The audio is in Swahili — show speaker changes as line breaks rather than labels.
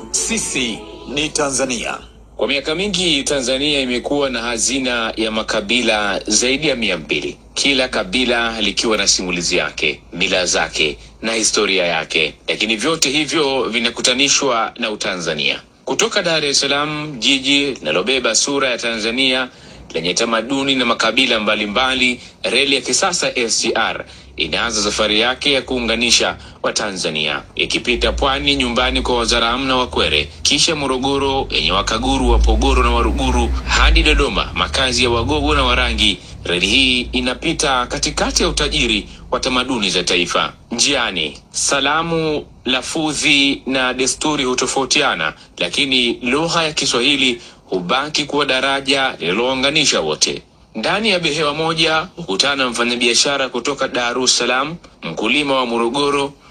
Sisi ni Tanzania.
Kwa miaka mingi Tanzania imekuwa na hazina ya makabila zaidi ya mia mbili, kila kabila likiwa na simulizi yake, mila zake na historia yake, lakini vyote hivyo vinakutanishwa na Utanzania. Kutoka Dar es Salaam, jiji linalobeba sura ya Tanzania lenye tamaduni na makabila mbalimbali, reli ya kisasa SGR inaanza safari yake ya kuunganisha Watanzania ikipita Pwani, nyumbani kwa Wazaramu na Wakwere, kisha Morogoro yenye Wakaguru, Wapogoro na Waruguru hadi Dodoma, makazi ya Wagogo na Warangi. Reli hii inapita katikati ya utajiri wa tamaduni za taifa. Njiani, salamu, lafudhi na desturi hutofautiana, lakini lugha ya Kiswahili hubaki kuwa daraja lililounganisha wote. Ndani ya behewa moja hukutana mfanyabiashara kutoka Dar es Salaam, mkulima wa Morogoro,